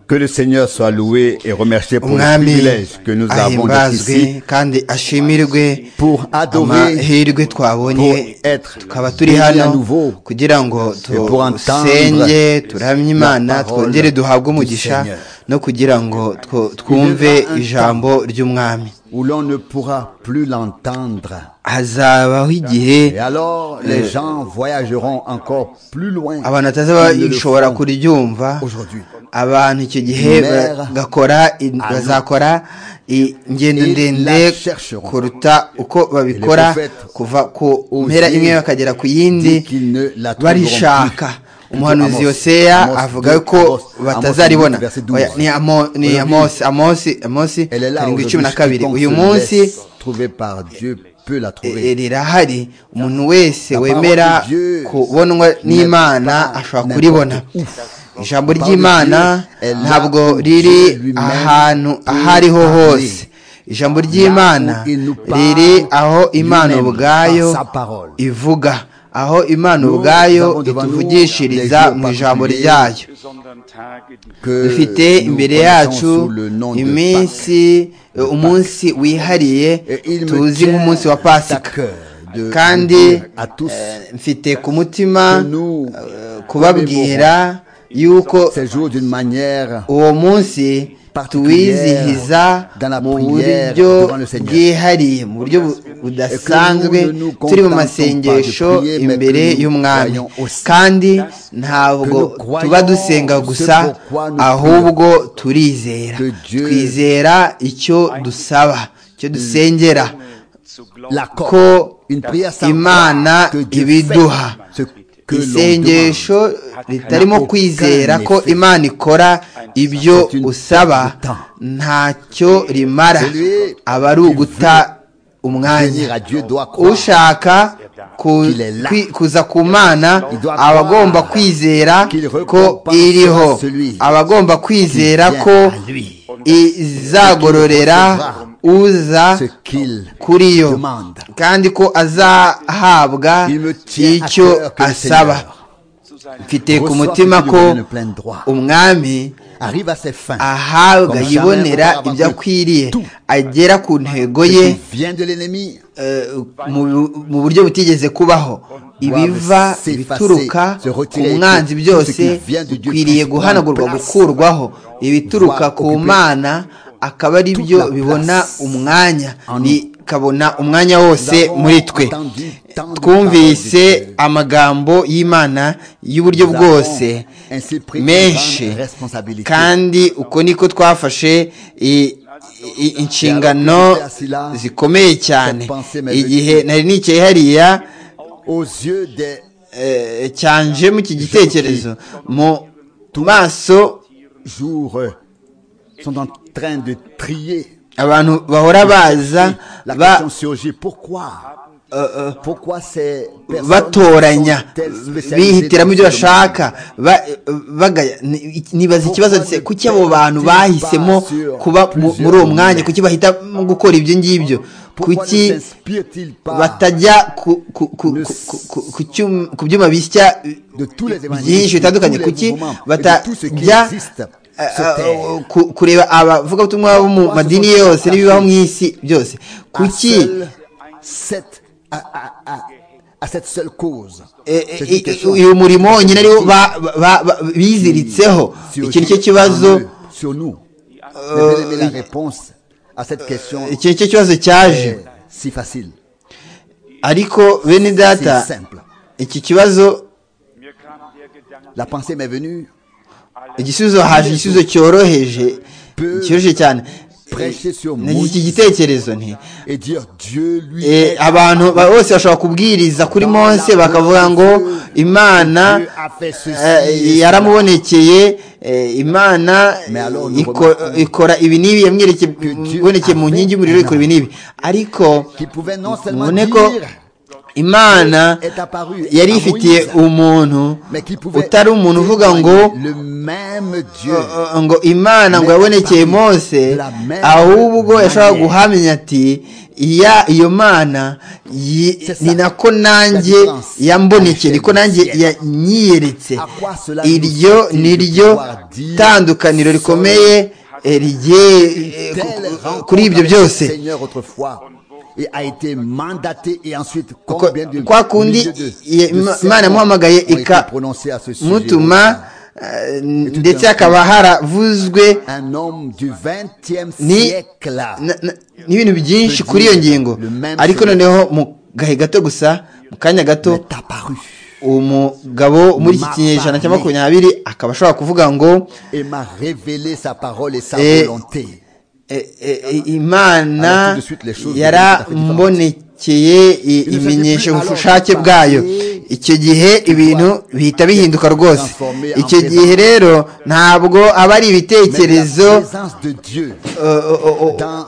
Que le Seigneur soit loué et remercié pour le umwami privilège que nous avons d'être ahimbazwe ici kandi ashimirwe pour adorer, amahirwe pour twabonye être tukaba turi bénis à hano nouveau kugira ngo et pour entendre dusenge turamye imana la parole twongere duhabwe umugisha Seigneur. no kugira ngo two- twumve Il y aura un ijambo ry'umwami où l'on ne pourra plus l'entendre. hazabaho igihe Et alors, les gens voyageront encore plus loin. abantu qu'ils ne le batazabashobora font kuryumva aujourd'hui. abantu icyo gihe Mère, bagakora i- alors, bazakora i- ingendo ils ndende la chercheront. kuruta uko babikora prophète kuva ku Osée mpera imwe bakagera ku yindi dit qu'ils ne la trouveront barishaka plus. umuhanuzi Plutôt Amos. yoseya Amos avuga deux, ko Amos. batazaribona Amos verset douze. Oya, ni Amo- ni Aujourd'hui, amosi amosi amosi Elle est là karindwi aujourd'hui, cumi na kabiri quiconque uyu se munsi laisse trouver par Dieu peut la E- e- trouver. rirahari umuntu wese La parole wemera de Dieu kubonwa n'imana n'est pas ashobora kuribona n'importe où. ijambo La parole de ry'imana Dieu est là ntabwo où riri Dieu lui-même ahantu peut aho ariho parler. hose ijambo ry'imana où il nous parle riri aho imana lui-même ubwayo par sa parole. ivuga aho imana Nous ubwayo avons devant nous ituvugishiriza les jours mu ijambo particuliers ryayo Que dufite nous imbere connaissons yacu sous le nom de Pâques. iminsi umunsi wihariye Et il me tuzi tient nk'umunsi wa à pasika cœur de kandi vous dire à tous eh, mfite ku mutima que nous eh, kubabwira yuko ces jours d'une manière uwo munsi particulière tuwizihiza dans la mu prière buryo devant le Seigneur. bwihariye mu buryo bu- budasanzwe Et que nous ne nous turi mu contentons masengesho pas de prier, mais imbere que nous y'umwami croyons aussi. kandi ntabwo Que nous croyons tuba dusenga ce gusa pourquoi nous ahubwo turizera Que Dieu twizera icyo dusaba icyo dusengera l'accord, ko une prière sans imana foi, que Dieu ibiduha fait ce que l'on isengesho demande. ritarimo N'a kwizera aucun ko effet. imana ikora ibyo C'est une usaba perte de temps. ntacyo rimara Celui aba ari qui uguta Venir à umwanya Dieu doit croire. ushaka ku- Qu'il est là. kwi- kuza ku mana Il doit aba agomba croire kwizera qu'il ko récompense iriho celui aba agomba kwizera vient ko à lui. izagororera uza Ce qu'il kuri yo demande. kandi ko azahabwa Il me tient à icyo cœur que le asaba Seigneur mfite ku reçoive mutima ce qui lui ko vient de plein droit. umwami arrive à ses fins. ahabwa Comme jamais yibonera auparavant ibyo que akwiriye tout agera ku ntego ce ye qui vient de l'ennemi eh, mu- mu buryo butigeze kubaho ibiva s'effacer, ibituruka se ku retirer, mwanzi tout ce byose qui vient de Dieu bikwiriye puisse guhanagurwa prendre place, gukurwaho ibituruka voire ku occuper mana akaba ari toute byo la bibona place umwanya en nous. bikabona umwanya wose Nous avons muri twe entendu tant de twumvise paroles de Dieu. amagambo y'imana y'uburyo Nous avons bwose ainsi pris une menshi grande responsabilité. kandi uko niko twafashe i- i- inshingano zikomeye cyane igihe nari nicaye hariya aux yeux des eh, cyanje mu iki gitekerezo mu maso jours euh, sont en train de trier. abantu bahora baza La ba question surgit pourquoi Pourquoi ces personnes batoranya sont-elles spécialisées bihitiramo ibyo dans ce bashaka ba- bagaya- ni- nibaza ikibazo se kuki abo bantu bahisemo kuba mu- muri uwo mwanya kuki bahitamo gukora ibyo ngibyo Pourquoi kuki ne s'inspirent-ils pas batajya ku- ku- ku- ku- ku- ku cyum- ku byuma bisya de tous les byinshi évangélistes, de bitandukanye tous les kuki mouvements et de tout ce qui batajya existe eh, sur terre. eh, ku- kureba abavugabutumwa bo mu madini yose n'ibibaho mu isi byose à kuki seule cette, à, à- à- à cette seule cause. Eh, eh, C'est une eh, question uyu murimo nyine ariwo qui ba- ba- ba- biziritseho surgit iki nicyo en kibazo eux, Sur nous. Mais bien aimé, la réponse à cette question iki nicyo kibazo cyaje est si facile, ariko bene si data simple. iki kibazo La pensée m'est venue igisubizo haje igisubizo cyoroheje Peu cyoroheje cyane prêcher sur nagize iki Moïse gitekerezo nti et dire Dieu lui Eh, est abantu ba- bose bashobora kubwiriza kuri mose bakavuga ngo imana Dieu a fait ceci eh, et cela. yaramubonekeye eh, imana Mais alors, eh, nous iko- remarquons ikora ibi n'ibi Dieu yamwerekeye mu avait nkingi y'umuriro ikora ibi un n'ibi ariko qui pouvait non seulement mubone ko dire, imana est apparue yari à ifitiye Moïse, umuntu mais qui pouvait utari umuntu uvuga ngo témoigner le même Dieu. Uh, uh, ngo imana ngo yabonekeye mose ahubwo yashobora guhamya ati iya iyo mana yi- C'est ça. ni nako nanjye La différence. yambonekeye niko nanjye Ciel. yanyiyeretse À quoi cela iryo nous ni ryo doit dire tandukaniro seul rikomeye eh, rigiye eh, Telle ku- ku- rencontre kuri ibyo avec le byose Seigneur autrefois et a été mandaté et ensuite Kuko- combien de kwa kundi milliers de- ye- de ma- sermons Imana yamuhamagaye ont été ika- prononcés à ce sujet. mutuma eh, ndetse hakaba haravuzwe un homme du 20e ni siècle na- na- n'ibintu byinshi kuri iyo ngingo Le même ariko chose. noneho mu gahe gato gusa mu kanya gato est apparu umugabo muri iki Ma kinyejana cya parole. makumyabiri akaba ashobora kuvuga ngo et m'a révélé sa parole et sa Et- volonté. eh, eh, eh, imana Alors, tout de suite, les choses yarambonekeye i- nous a ibimenyesha dit plus, ubushake alors, bwayo passé, icyo gihe ibintu bihita bihinduka rwose transformé en icyo présence. gihe rero ntabwo aba ari Mais ibitekerezo la présence de Dieu eh, oh, oh, oh, dans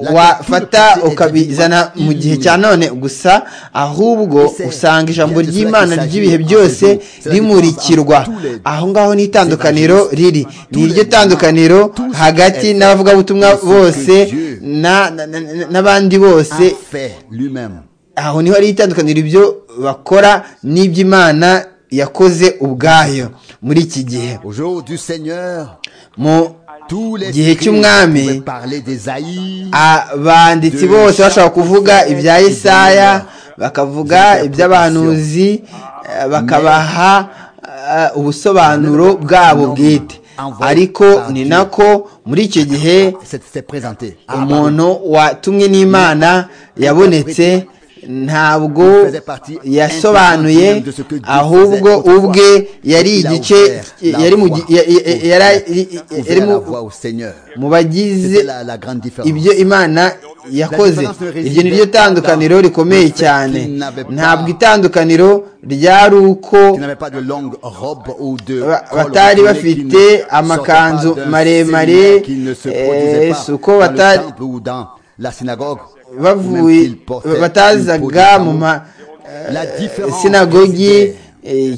la wafata culture était ukabizana mu gihe cya none gusa ahubwo usanga ijambo ry'imana ry'ibihe byose rimurikirwa aho ngaho ni itandukaniro riri ni iryo tandukaniro hagati n'abavugabutumwa bose na- na- na- na- n'abandi bose a fait lui-même. aho niho ari itandukaniro ibyo bakora n'iby'imana yakoze ubwayo muri iki gihe Au jour du Seigneur, mu tous les Gihe écrits cy'umwami, pouvaient parler d'Ésaïe, abanditsi bose bashobora kuvuga ibya Yesaya bakavuga iby'abahanuzi eh, bakabaha eh, ubusobanuro bwabo bwite ariko ni nako muri icyo gihe c'est c'est présenté. umuntu watumwe n'imana yabonetse ntabwo yasobanuye ahubwo ubwe yari igice yari mu gi- ya- ya- ya- yari- yari yari mu- la voix au Seigneur. mu bagize C'était la, la grande différence. ibyo imana yakoze iryo ni ryo tandukaniro rikomeye cyane ntabwo itandukaniro ryari uko Qui n'avaient pas de longue robe ou de ba- col batari roulé bafite qui ne sortait amakanzu pas d'un maremare, séminaire qui ne se produisait eh, pas si uko dans le batari- temple ou dans la synagogue, même bavuye s'ils portaient une peau de batazaga mu chameau. ma La différence sinagogi résidait eh,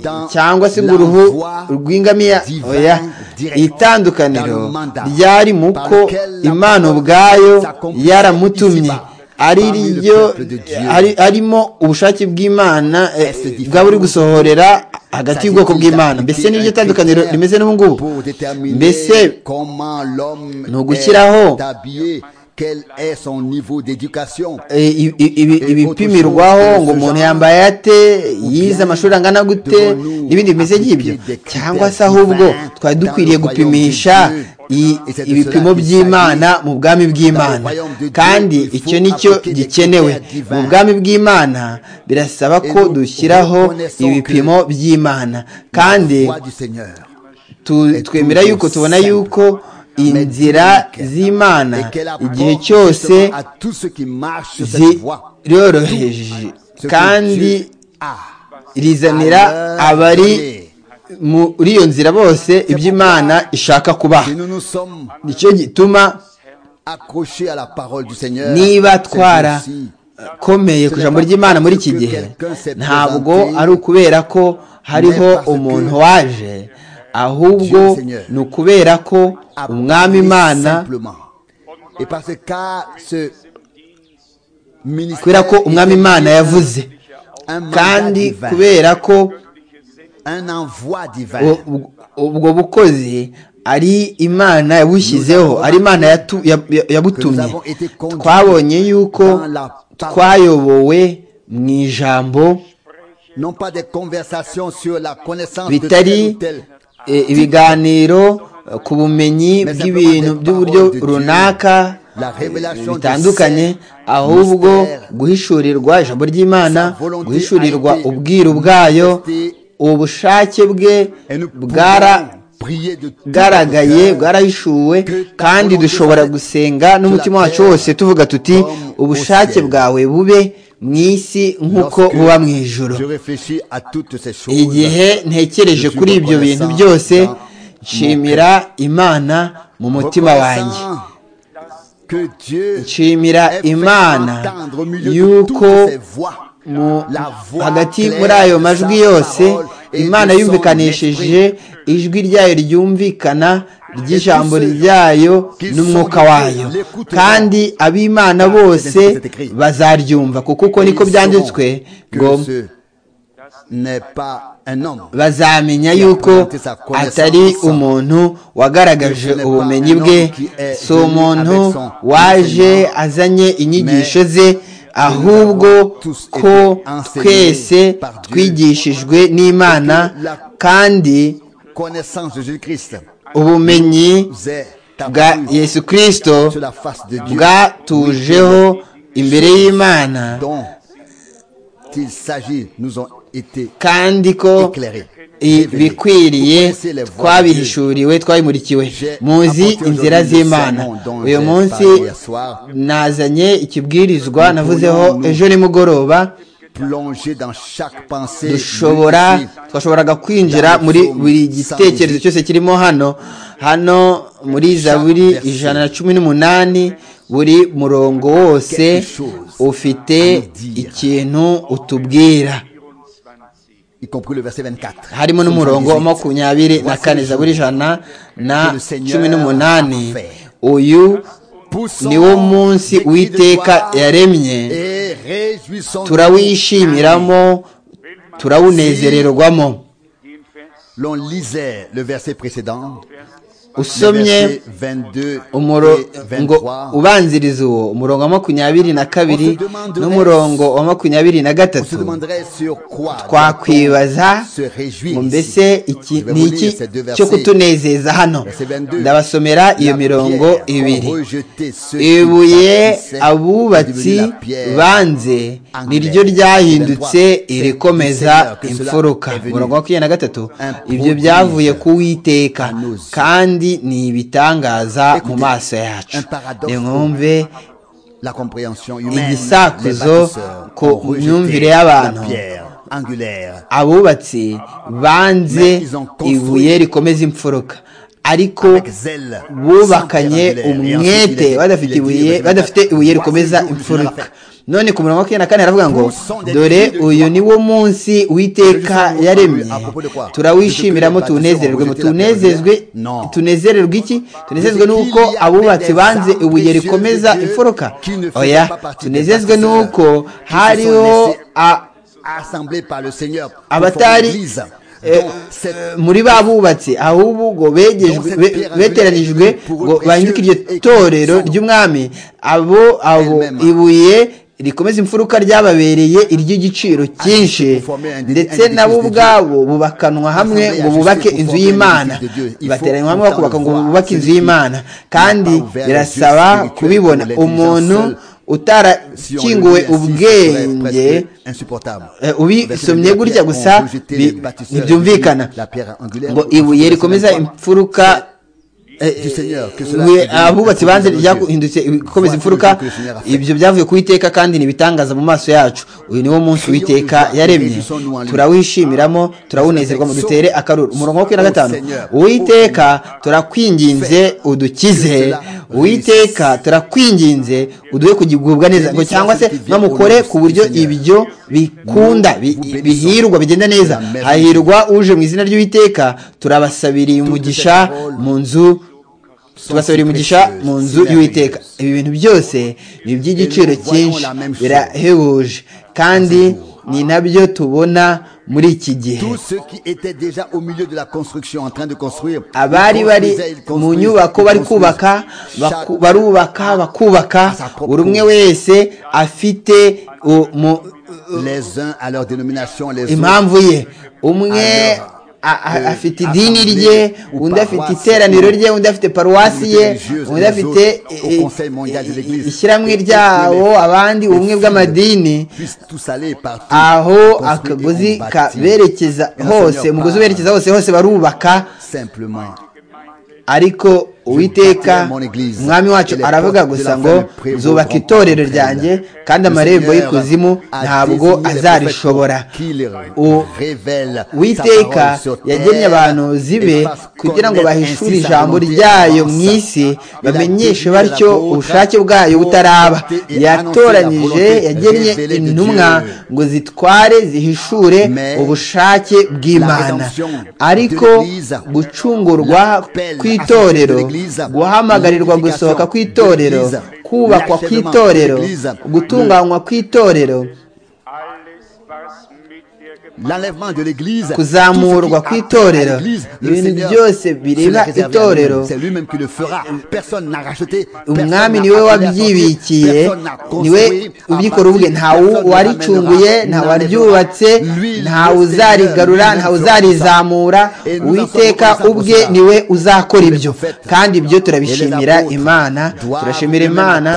dans cyangwa se la mu ruhu voie rw'ingamiya divine oya direct, itandukaniro dans le mandat ryari mu par ko lequel la imana parole ubwayo s'accomplissait yaramutumye ici-bas, ari parmi le ryo peuple de Dieu. ari- arimo ubushake bw'imana eh, Est différent. bwaba buri gusohorera hagati y'ubwoko bw'imana mbese n'iryo tandukaniro rimeze n'ubu ngubu Pour déterminer mbese comment l'homme ni ugushyiraho est habillé, quel est son niveau d'éducation. Eh, i- i- ibi- Eh, ibipimirwaho autre ngo chose, umuntu ce yambaye ate yize bien, amashuri angana gute devons nous n'ibindi bimeze nk'ibyo appliquer des cyangwa se critères ahubwo divins twari dans dukwiriye le royaume gupimisha de Dieu. i- Et c'est de ibipimo cela qu'il by'imana mu bwami Dans le bw'imana royaume de Dieu, kandi il icyo faut nicyo appliquer des gikenewe critères divins. mu bwami bw'imana birasaba Et ko nous dushyiraho reconnaissons ibipimo by'imana kandi Voix du Seigneur. tu- twemera yuko tubona yuko inzira z'imana Et qu'elle apporte igihe cyose justement à tous ceux qui marchent sur cette voie. ziroroheje Ce que Dieu kandi a. rizanira abari muri iyo nzira bose iby'imana ishaka kubaha Et nous nous sommes nicyo gituma accrochés à la parole du Seigneur. niba c'est aussi twarakomeye ku ijambo ry'imana muri iki gihe ntabwo ari ukubera ko hariho umuntu waje ahubwo ni ukubera ko umwami imana simplement. Et parce que ce ministère kubera ko umwami imana yavuze un mandat kandi divin, kubera ko un envoi divin. U- ubwo- ubwo bukozi ari imana yabushyizeho ari imana yatu- ya- ya- yabutumye twabonye yuko twayobowe mu ijambo non pas des conversations sur la connaissance de tel bitari ou tel, eh, ibiganiro eh, ku bumenyi bw'ibintu by'uburyo runaka eh, bitandukanye ahubwo guhishurirwa ijambo ry'imana guhishurirwa ubwiru bwayo ubushake bwe et nous bwara pouvons prier de tout bwaragaye notre cœur. bwarahishuwe kandi dushobora gusenga n'umutima wacu wose tuvuga tuti ubushake bwawe bube mu isi nk'uko Lorsque buba mu ijoro Je réfléchis à toutes ces choses. igihe ntekereje kuri ibyo bintu byose nshimira imana mu mutima wanjye Reconnaissant Que Dieu nshimira ait fait imana entendre au milieu de toutes yuko ces voix mu- hagati muri ayo majwi yose imana yumvikanisheje ijwi ryayo ryumvikana ry'ijambo ryayo n'umwuka wayo kandi ab'imana bose bazaryumva kuko uko niko byanditswe ngo bazamenya yuko atari umuntu wagaragaje ubumenyi bwe si umuntu waje azanye inyigisho ze ahubwo ko twese twigishijwe n'imana kandi ubumenyi bwa yesu kirisito bwatujeho imbere y'imana kandi ko i- bikwiriye twabihishuriwe twabimurikiwe muzi inzira z'imana uyu munsi nazanye ikibwirizwa navuzeho ejo nimugoroba dushobora twashoboraga kwinjira muri buri gitekerezo cyose kirimo hano hano muri zaburi ijana na cumi n'umunani buri murongo wose ufite ikintu utubwira y compris le verset 24. harimo n'umurongo wa makumyabiri na kane zaburi ijana na cumi n'umunani uyu niwo munsi uwiteka yaremye Et réjouissons-nous. turawishimiramo turawunezererwamo L'on lisait le verset précédent, le usomye verset 22 et umurongo 23. ubanziriza uwo umurongo wa makumyabiri na kabiri n'umurongo wa makumyabiri na On se gatatu demanderait sur quoi twakwibaza se réjouir ngo ici. mbese iki Je vais ni vous iki lire ces deux cyo versets. kutunezeza hano Verset 22. ndabasomera iyo La mirongo pierre ibiri ont rejeté ceux qui ibuye bâtissaient est abubatsi devenu la pierre. banze niryo ryahindutse irikomeza imfuruka umurongo wa makumyabiri na gatatu ibyo byavuye ku witeka kandi ni ibitangaza mu maso yacu nimwumve La compréhension humaine. igisakuzo les bâtisseurs ku ont rejeté myumvire y'abantu La pierre angulaire. abubatsi banze ibuye rikomeza imfuruka ariko Avec zèle, bubakanye sans pierre angulaire. Et ensuite, il est umwete dit- il est badafite dit, ibuye verset badafite 24, ibuye voici rikomeza le jour du imfuruka Seigneur. none ku murongo wa makumyabiri na kane haravuga ngo dore uyu ni wo munsi uwiteka yaremye turawishimiramo tuwunezererwe mu tunezezwe tunezererwe iki tunezezwe n'uko abubatsi banze ibuye rikomeza imfuruka oya tunezezwe n'uko hariho a- assemblés par le Seigneur pour former abatari l'Église. eh, Donc, cette- muri ba bubatsi ahubwo ngo begejwe- be- beteranijwe ngo bahinduke iryo torero ry'umwami abo abo ibuye rikomeza imfuruka ryababereye iry'igiciro cyinshi ndetse nabo ubwabo bubakanwa hamwe ngo bubake inzu y'imana bateranywa hamwe bakubaka ngo bubake inzu y'imana kandi birasaba kubibona umuntu utarakinguwe ubwenge insupportable Eh, ubisomye gutya gusa bi- ntibyumvikana ngo ibuye rikomeza imfuruka eh, Du Seigneur, que cela ibuye est devenu abubatsi un banze Dieu. ryaguhindutse ibikomeza Voici imfuruka le Dieu que le Seigneur a fait. ibyo byavuye ku Uwiteka kandi ni ibitangaza mu maso yacu uyu niwo munsi Uwiteka yaremye turawishyimiramo turawunezerwamo dutere akaruru umurongo wa makumyabiri na gatanu uwiteka turakwinginze udukize uwiteka turakwinginze uduhe kugubwa neza ngo cyangwa se mwamukore ku buryo ibyo bikunda bi- bihirwa bigenda neza hahirwa uje mu izina ry'uwiteka turabasabiriye umugisha mu nzu tubasabira umugisha mu nzu y'uwiteka ibi bintu byose ni iby'igiciro cyinshi birahebuje kandi ni nabyo tubona muri iki gihe Tous ceux qui étaient déjà au milieu de la construction, en train de construire, abari ils bari construisaient, ils mu construisaient, nyubako ils bari construisaient. kubaka Chaque- baku- barubaka bakubaka buri umwe wese afite u- mu- les uns à leur dénomination, les autres impamvu ye umwe a- a- afite idini rye undi afite iteraniro rye undi afite paruwasi ye undi afite i- i- ishyirahamwe ryabo abandi ubumwe bw'amadini puissent tous aller partout. aho construire et akagozi on bâtit. kaberekeza Et le hose Seigneur umugozi parle uberekeza hose hose barubaka Simplement. ariko uwiteka umwami wacu aravuga gusa ngo nzubaka itorero ryanjye kandi amarembo y'ikuzimu ntabwo azarishobora uwiteka yagennye abantu zibe kugira ngo bahishurire ijambo ryayo mu isi bamenyeshe batyo ubushake bwayo butaraba yatoranyije yagennye intumwa ngo zitware zihishure ubushake bw'imana ariko gucungurwa kw'itorero guhamagarirwa gusohoka kw'itorero kubakwa kw'itorero gutunganywa kw'itorero kuzamurwa kw'itorero ibintu byose bireba itorero umwami niwe wabyibikiye niwe ubikora ubwe ntawe waricunguye ntawe waryubatse ntawe uzarigarura ntawe uzarizamura uwiteka ubwe niwe uzakora ibyo kandi ibyo turabishimira imana turashimira imana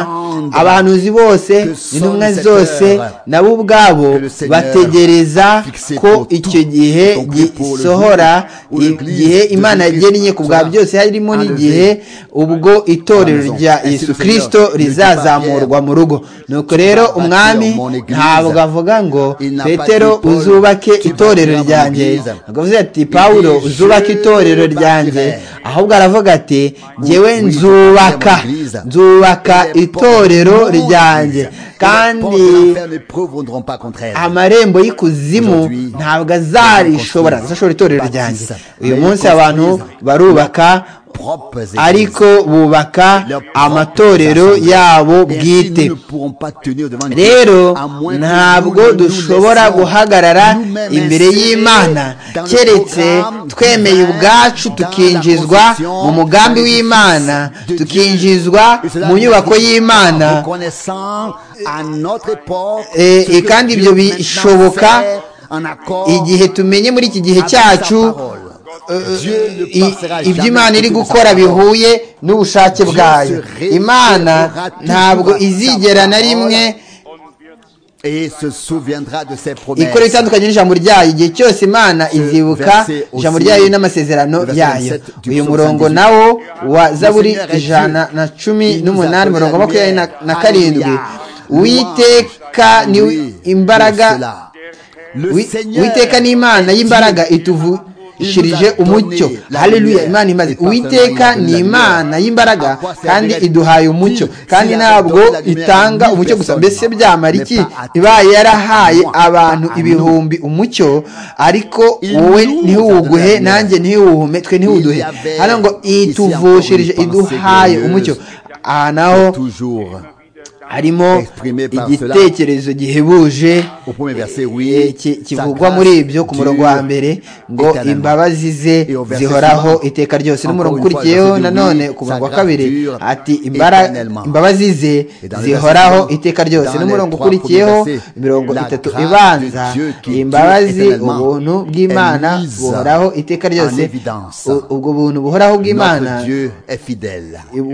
abahanuzi bose intumwa zose nabo ubwabo bategereza ko icyo gihe gisohora igihe imana yagennye ku bwa byose harimo n'igihe ubwo itorero rya Yesu kirisito rizazamurwa mu rugo nuko rero umwami ntabwo avuga ngo petero uzubake itorero ryanjye akavuze ati pawuro uzubake itorero ryanjye ahubwo aravuga ati ngewe nzubaka nzubaka itorero ryanjye kandi amarembo y'ikuzimu ntabwo azarishobora azashobora itorero ryanjye uyu munsi abantu barubaka ariko bubaka amatorero yabo bwite rero ntabwo dushobora guhagarara imbere y'imana keretse twemeye ubwacu tukinjizwa mu mugambi w'imana tukinjizwa mu nyubako y'imana kandi ibyo bishoboka igihe tumenye muri iki gihe cyacu ibyo imana iri gukora bihuye n'ubushake bwayo imana ntabwo izigera na rimwe ikora itandukanye n'ijambo ryayo igihe cyose imana izibuka ijambo ryayo n'amasezerano yayo uyu murongo nawo wa zaburi ijana na cumi n'umunani umurongo makumyabiri na karindwi witeka ni imbaraga witeka ni imana y'imbaraga ituvu shirije umucyo haleluya imana imaze uwiteka ni imana y'imbaraga kandi iduhaye umucyo kandi ntabwo itanga umucyo gusa mbese byamara iki ibaye yarahaye abantu ibihumbi umucyo ariko wowe ntiwuguhe nanjye ntiwuhume twe ntiwuduhe hano ngo ituvushirije iduhaye umucyo aha naho harimo igitekerezo gihebuje kivugwa muri ibyo ku murongo wa mbere ngo imbabazi ze zihoraho iteka ryose n'umurongo ukurikiyeho nanone ku murongo wa kabiri ati imbabazi ze zihoraho iteka ryose n'umurongo ukurikiyeho mirongo itatu ibanza imbabazi ubuntu bw'imana buhoraho iteka ryose ubwo buntu buhoraho bw'imana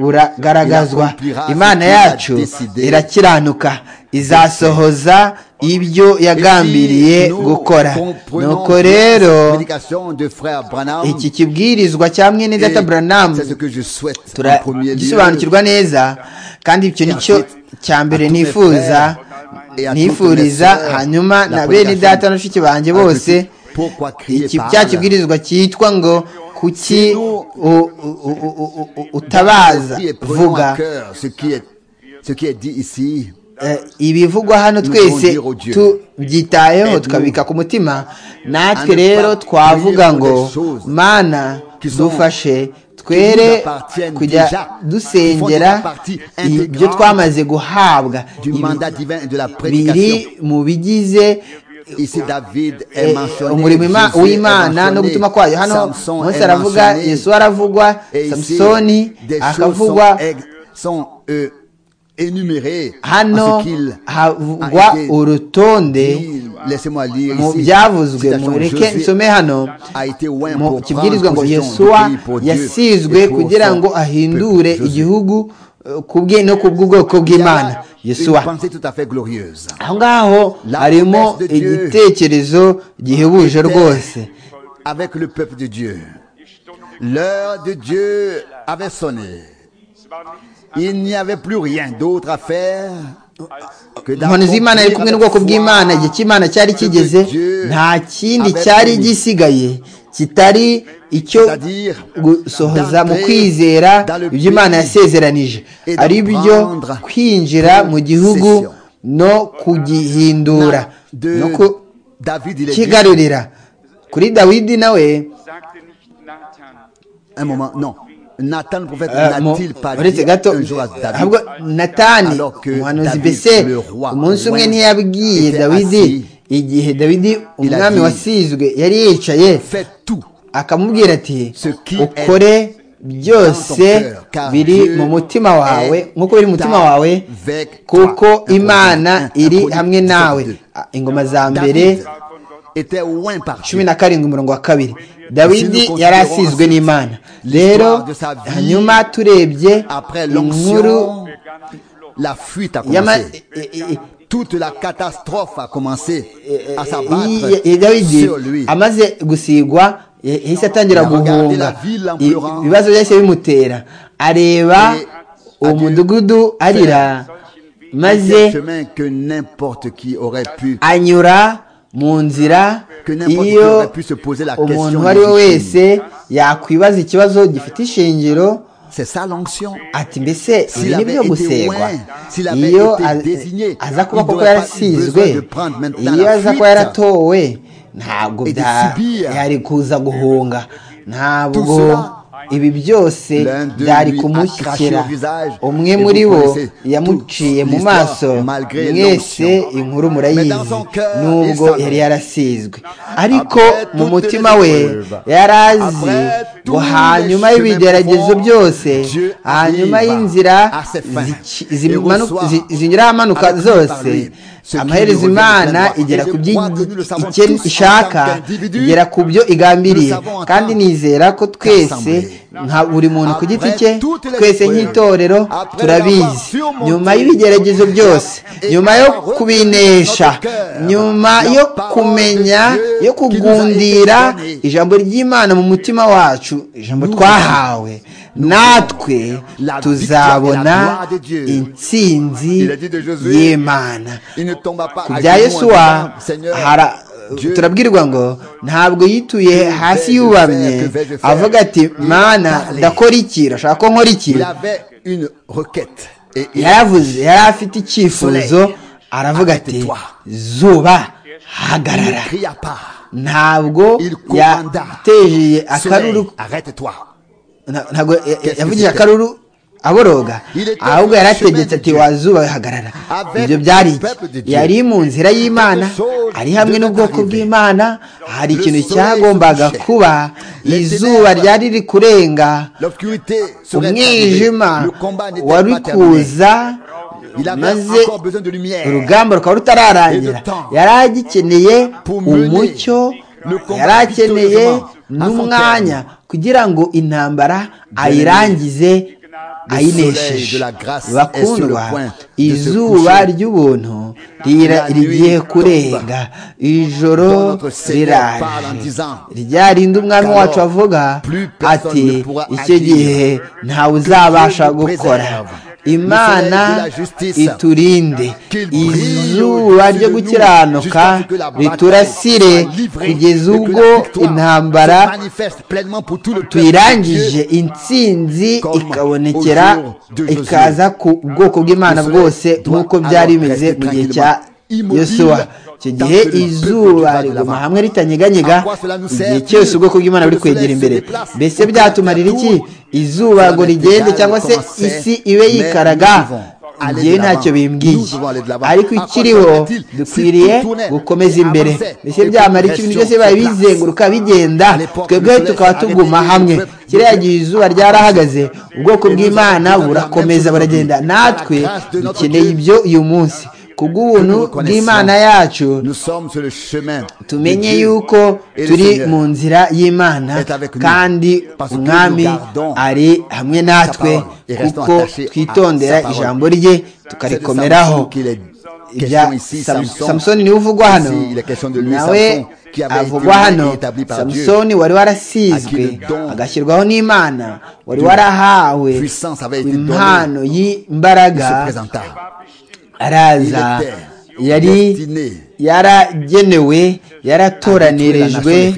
buragaragazwa imana yacu irakiranuka izasohoza ibyo yagambiriye gukora nuko rero iki kibwirizwa cya mwene data buranamu turagisobanukirwa neza kandi icyo nicyo cya mbere nifuza nifuriza hanyuma na bene data n'abashiki banjye bose cya kibwirizwa cyitwa ngo kuki utabaza vuga ibivugwa hano twese tubyitayeho tukabika ku mutima natwe rero twavuga ngo mana dufashe twere kujya dusengera ibyo twamaze guhabwa biri mu bigize umurimo w'imana no gutuma kwayo hano munsi aravuga yesu aravugwa samusoni akavugwa hano havugwa urutonde mu byavuzwe mureke nsome hano mu kibwirizwa ngo yesuwa yasizwe kugira ngo ahindure igihugu ku bwe no ku bw'ubwoko bw'imana yesuwa aho ngaho harimo igitekerezo gihebuje rwose L'heure de Dieu avait sonné. Il n'y avait plus rien d'autre à faire que inkoni z'imana yari kumwe n'ubwoko bw'imana igihe cy'imana cyari kigeze nta kindi cyari gisigaye kitari icyo gusohoza mu kwizera ibyo imana yasezeranije ari byo kwinjira mu gihugu no kugihindura no kukigarurira kuri dawidi nawe Un moment, non. Nathan le prophète Euh, mon- n'a-t-il pas uretse dit gato un jour à David ahubwo natani alors que umuhanuzi David, mbese le roi, umunsi umwe loin, ntiyabwiye était dawidi assis. igihe dawidi a umwami dit, wasizwe yari yicaye Fais tout akamubwira ati ce qui ukore byose dans ton cœur, car biri Dieu mu mutima wawe est nk'uko biri mu mutima wawe avec toi." kuko Un imana proverbe, iri un proverbe hamwe nawe 32. Ah, ingoma za mbere David était loin par Dieu. cumi na karindwi umurongo wa kabiri dawidi yari asizwe n'imana rero hanyuma turebye Après inkuru l'onction, la fuite a y'ama- commencé. i- i- Toute la catastrophe a commencé à i- i- ya s'abattre dawidi sur lui. amaze gusigwa yahise atangira Yavuga, guhunga la ville en I- pleurant. ibibazo byahise bimutera areba Et uwo adieu. mudugudu arira C'est un maze chemin que n'importe qui aurait pu anyura mu nzira Que n'importe qui iyo aurait pu se poser la umuntu question uwo ari we légitime. wese yakwibaza ikibazo gifite ishingiro C'est ça l'onction. ati mbese S'il ibi ni avait byo été gusengwa loin, s'il avait iyo été a- désigné, aza kuba il koko n'aurait pas eu besoin yarasizwe de prendre maintenant iyo la aza kuba fuite. yaratowe ntabwo Et de bya- subir. yari kuza guhunga Tout ntabwo cela, ibi byose l'un d'eux byari lui kumushyikira accroché au visage. umwe Et vous muri bo connaissez yamuciye toute mu l'histoire, maso malgré mwese l'onction. inkuru Mais murayizi dans son cœur, il nubwo savait. yari yarasizwe ariko Après mu toutes mutima les we épreuves, yari azi après ngo tous les hanyuma chemins y'ibigeragezo profonds, byose Dieu hanyuma arrive y'inzira à ses fins. zici- Et zimanu- au soir, zi- zinyuraho amanuka accompli par zose lui, ce qui amaherezo nous revient imana de plein droit. igera Et je ku byo crois que nous le savons ike- tous en ishaka tant qu'individus, igera ku byo igambiriye nous savons en kandi tant nizera ko twese qu'assemblée. nka buri muntu ku giti Après cye toutes les twese épreuves, nk'itorero après turabizi l'avoir surmonté, nyuma y'ibigeragezo byose et nyuma yo avoir kubinesha retenu notre cœur, nyuma la yo parole de kumenya Dieu yo qui nous a été kugundira donnée. ijambo ry'imana mu mutima wacu ijambo twahawe natwe La tuzabona victoire de Dieu. intsinzi Il a dit de Josué, y'imana Il ne tomba pas ku à bya genoux en yesuwa disant, Seigneur, hara- Dieu, turabwirwa ngo ntabwo yituye hasi yubamye avuga ati mana ndakora iki urashaka ko nkora iki il avait une requête. Et il yaravuze yari afite icyifuzo aravuga ati zuba hagarara ne cria pas. ntabwo Il commanda. yatejeye akaruru Soleil, arrête-toi. na- ntabwo ya- ya- yavugije akaruru aboroga ahubwo yari ategetse ati wazuba hagarara ibyo byari iki yari mu nzira y'imana ari hamwe n'ubwoko bw'imana hari ikintu cyagombaga kuba izuba ryari riri kurenga L'obscurité serait arrivée. umwijima Le combat n'était wari pas terminé. kuza Il avait maze encore besoin de lumière. urugamba rukaba rutararangira yari agikeneye Pour mener umucyo le combat yari akeneye victorieusement à son n'umwanya kugira ngo intambara ayirangize ayinesheje soleil de la grâce est sur le bakundwa point de se izuba coucher. ry'ubuntu rira- La nuit rigiye tombe. kurenga ijoro Dont notre Seigneur parle en riraje disant, rya rindi umwami Alors, wacu avuga plus personne ati ne pourra icyo agir. gihe ntawe uzabasha nous gukora préserve. imana Le soleil de la justice. iturinde Qu'il brille izuba au-dessus ryo de nous gukiranuka jusqu'à ce que la bataille riturasire soit livrée kugeza et que ubwo la victoire intambara se manifeste pleinement pour tout le peuple tuyirangije de Dieu. intsinzi Comme ikabonekera au jour de Josué. ikaza ku bwoko bw'imana Le soleil bwose doit nk'uko alors byari bimeze rester mu gihe cya tranquillement, yosuwa immobile, icyo gihe tant que le peuple izuba du bas de riguma l'avant. hamwe ritanyeganyega À quoi cela nous igihe sert-il cyose ubwoko bw'imana que buri le soleil kwegera se imbere déplace mbese pour byatumarira faire iki tour? izuba ngo Cela n'est rigende égal cyangwa se comment c'est, isi ibe mais yikaraga nous devons aller njyewe de ntacyo l'avant. bimbwiye Nous devons aller de l'avant. ariko À quoi ikiriho cela n'est-il? Si dukwiriye tout tournait, gukomeza imbere avançait, mbese et que byamara nous iki restions bintu byose bibaye sur place. bizenguruka bigenda l'époque, twebwe le tukaba soleil tuguma avait hamwe été peuplé. kiriya gihe izuba ryarahagaze ubwoko bw'imana burakomeza buragenda natwe dukeneye ibyo uyu munsi kubw'ubuntu bw'imana yacu Nous sommes sur le chemin. tumenye de Dieu. yuko Et le turi Seigneur, mu nzira y'imana est avec nous. kandi Parce que umwami nous gardons ari hamwe natwe parole et restons kuko attachés à twitondera sa parole. ijambo rye c'est de ça tukarikomeraho aussi qu'il est ibya samusoni niwe uvugwa hano nawe avugwa hano samusoni wari warasizwe agashyirwaho n'imana wari warahawe impano y'imbaraga araza yari yaragenewe yaratoranyirijwe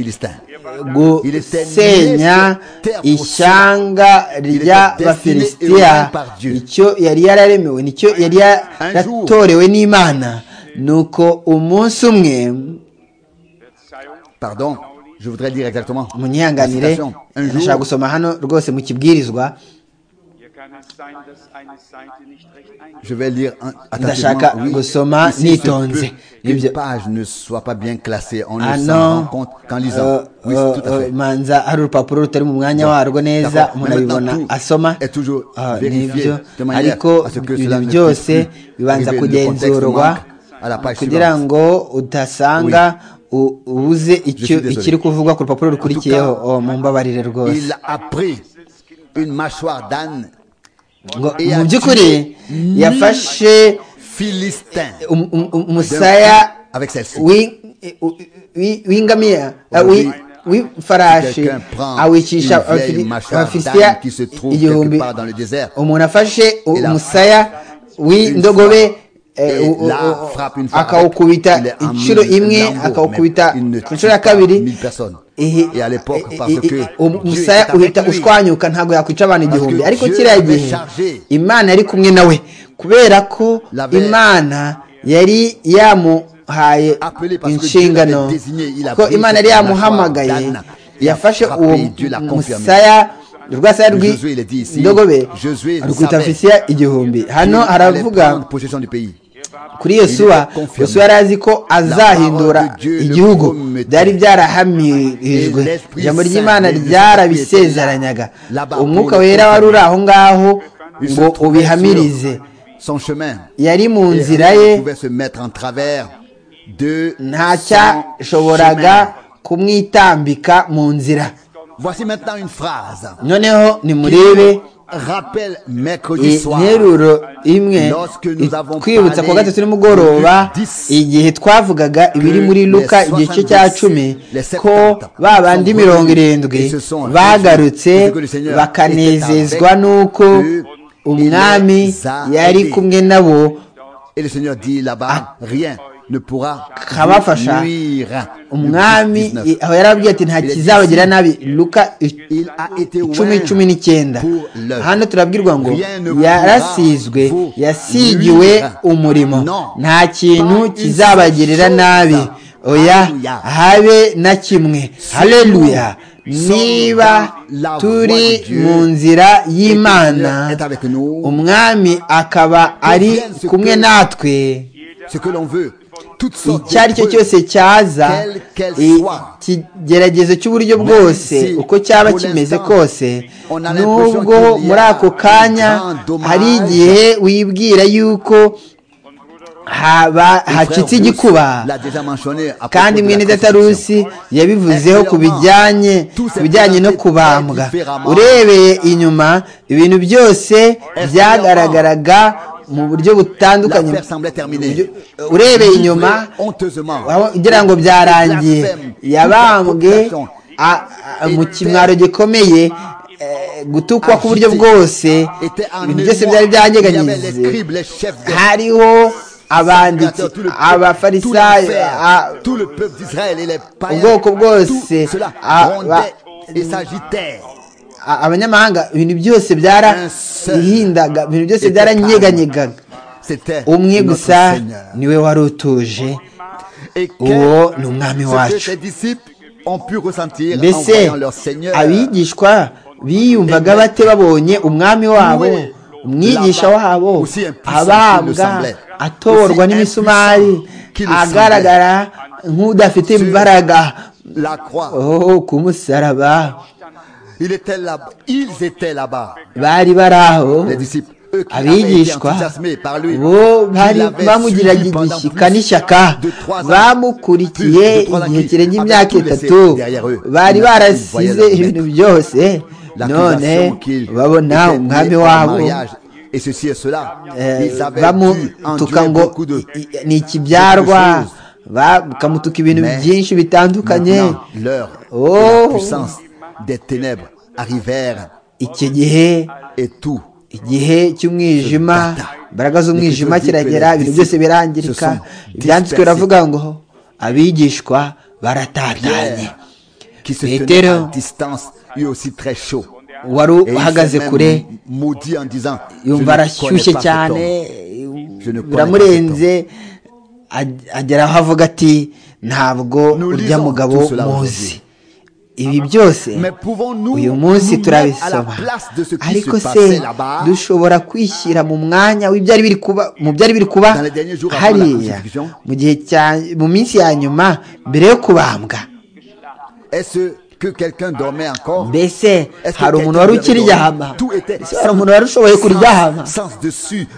gusenya ishyanga ry'abafilisitiya icyo yari yararemewe nicyo yari yaratorewe n'imana ni uko umunsi umwe munyihanganire ndashaka gusoma hano rwose mu kibwirizwa ndashaka gusoma nitonze ibyo hano manza hari urupapuro rutari mu mwanya warwo neza umuntu abibona asoma nibyo ariko ibintu byose bibanza kugenzurwa kugira ngo udasanga ubuze ikiri kuvugwa ku rupapuro rukurikiyeho mu mbabarire rwose mu by'ukuri yafashe umusaya w'ingamiya w'ifarashi awicisha abafilisitiya igihumbi umuntu afashe umusaya w'indogobe akawukubita inshuro imwe akawukubita inshuro ya kabiri umusaya uhita ushwanyuka ntabwo yakwica abantu igihumbi ariko kiriya gihe imana yari kumwe nawe kubera ko imana yari yamuhaye inshingano ko imana yari yamuhamagaye yafashe uwo musaya urwasaya rw'indogobe rwita fisiya igihumbi hano haravuga kuri yosuwa yosuwa yari azi ko azahindura igihugu byari byarahamirijwe ijambo ry'imana ryarabisezeranyaga umwuka wera wari uri aho ngaho ngo ubihamirize yari mu nzira ye ntacyashoboraga kumwitambika mu nzira noneho nimurebe interuro imwe kwibutsa ku wa gatatu nimugoroba igihe twavugaga ibiri muri luka igice cya cumi ko ba bandi mirongo irindwi bagarutse bakanezezwa n'uko umwami yari kumwe nabo kabafasha umwami aho yarababwiye ati nta kizabagira nabi luka icumi cumi n'icyenda hano turabwirwa ngo yarasizwe yasigiwe umurimo nta kintu kizabagirira nabi oya habe na kimwe hareruya niba turi mu nzira y'imana umwami akaba ari kumwe natwe icyo ari cyo cyose cyaza ikigeragezo cy'uburyo bwose uko cyaba kimeze kose nubwo muri ako kanya hari igihe wibwira yuko hacitse igikuba kandi mwene datarusi yabivuzeho ku bijyanye bijyanye no kubambwa urebeye inyuma ibintu byose byagaragaraga mu buryo butandukanye urebeye inyuma ugira ngo byarangiye yabambwe mu kimwaro gikomeye gutukwa ku buryo bwose ibintu byose byari byanyeganyeze hariho abanditsi abafarisayo ubwoko bwose abanyamahanga ibintu byose byarahindaga ibintu byose byaranyeganyega umwe gusa niwe wari utuje uwo ni umwami wacu mbese abigishwa biyumvaga bate babonye umwami wabo umwigisha wabo abambwa atorwa n'imisumari agaragara nk'udafite imbaraga ku musaraba bari bari aho abigishwa bo bari bamugiriraga igishyika n'ishyaka bamukurikiye igihe kirenga imyaka itatu bari barasize ibintu byose none babona umwami wabo bamutuka ngo ni ikibyarwa bakamutuka ibintu byinshi bitandukanye iki gihe igihe cy'umwijima imbaraga z'umwijima kiragera ibintu byose birangirika ibyanditswe biravuga ngo abigishwa baratatanye petero wari uhagaze kure yumva arashyushye cyane biramurenze agera aho avuga ati ntabwo urya mugabo muzi ibi byose uyu munsi turabisoma ariko se dushobora kwishyira mu mwanya w'ibyari biri kuba mu byari biri kuba hariya mu gihe cya mu minsi ya nyuma mbere yo kubambwa mbese hari umuntu wari ukiryama hari umuntu wari ushoboye kuryama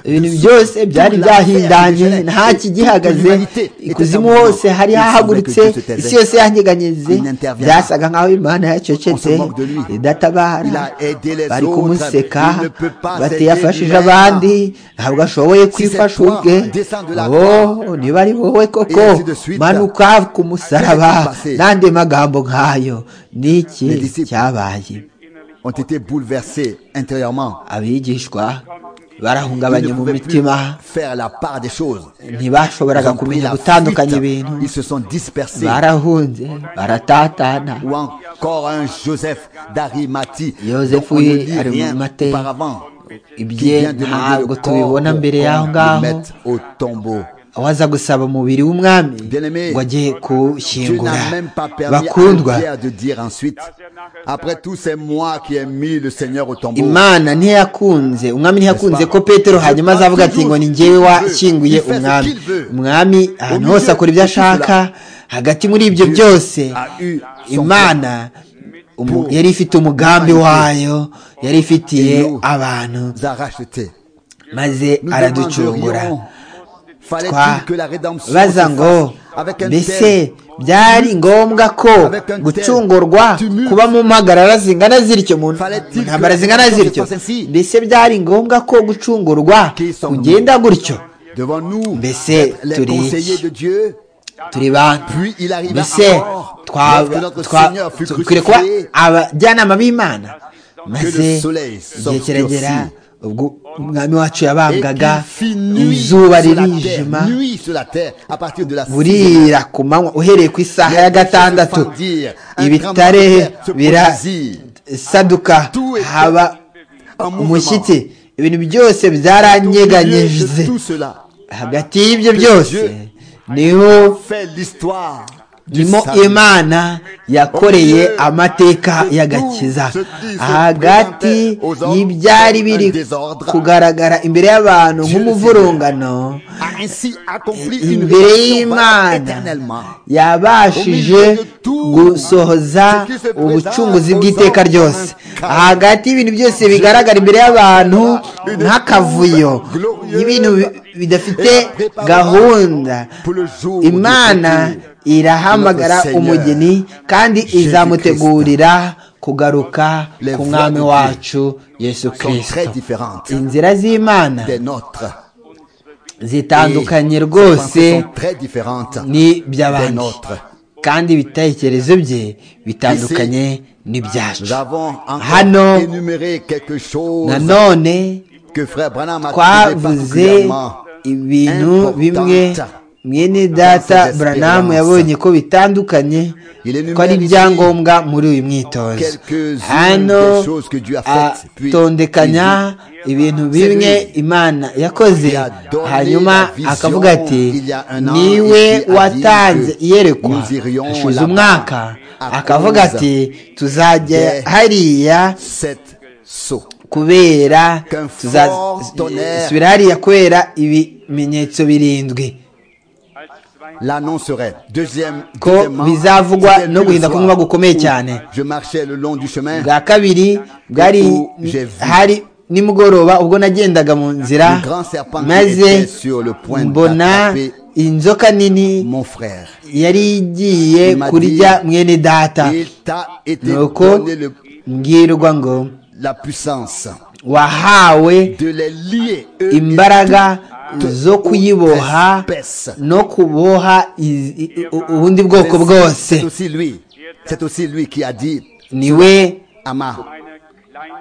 ibintu byose byari byahindanye nta kigihagaze ikuzimu hose hari hahagurutse isi yose yanyeganyeze byasaga nk'aho imana yacecetse idatabara bari kumuseka batiyafashije abandi ntabwo ashoboye kwifasha ubwe niba ari wowe koko manuka ku musaraba n'andi magambo nk'ayo ni iki cyabaye abigishwa barahungabanye mu mitima ntibashoboraga kumenya gutandukanya ibintu barahunze baratatana yosefu ari mu mate ibye ntabwo tubibona mbere y'aho ngaho waza gusaba umubiri w'umwami ngo agiye kuwushyingura bakundwa imana ntiyakunze umwami ntiyakunze ko petero hanyuma azavuga ati ngo ni ngewe washyinguye umwami umwami ahantu hose akora ibyo ashaka hagati muri ibyo byose imana yari ifite umugambi wayo yari ifitiye abantu maze araducungura baza ngo mbese byari ngombwa ko gucungurwa kuba mu mpagarara zingana zityo mu ntambara zingana zityo mbese byari ngombwa ko gucungurwa kugenda gutyo mbese turi turi bantu mbese twakwiye kuba abajyanama b'imana maze igihe kiragera ubwo umwami wacu yabambwaga izuba ririjima burira ku manywa uhereye ku isaha ya gatandatu ibitare birasaduka haba umushyitsi ibintu byose byaranyeganyije hagati y'ibyo byose niho nimo imana yakoreye amateka y'agakiza hagati y'ibyari biri kugaragara imbere y'abantu nk'umuvurungano imbere y'imana yabashije gusohoza ubucunguzi bw'iteka ryose hagati y'ibintu byose bigaragara imbere y'abantu nk'akavuyo ibintu bidafite gahunda imana irahamagara umugeni kandi izamutegurira kugaruka ku mwami wacu yesu kirisito inzira z'imana zitandukanye rwose n'iby'abandi kandi ibitekerezo bye bitandukanye n'ibyacu hano nanone twavuze ibintu bimwe mwene data buranamu yabonye ko bitandukanye ko ari ibyangombwa muri uyu mwitozo hano atondekanya ibintu bimwe imana yakoze hanyuma akavuga ati niwe watanze iyerekwa ashize umwaka akavuga ati tuzajya hariya kubera tuzasubira hariya kubera ibimenyetso birindwi ko bizavugwa no guhinda kunywa gukomeye cyane bwa kabiri bwari hari nimugoroba ubwo nagendaga mu nzira maze mbona inzoka nini yari igiye kurya mwene data nuko mbwirwa ngo la puissance wahawe de les lier eux imbaraga zo kuyiboha toute espèce. no kuboha iz- i- u- ubundi bwoko C'est bwose aussi lui. C'est aussi lui qui a dit niwe à ma einer kleinen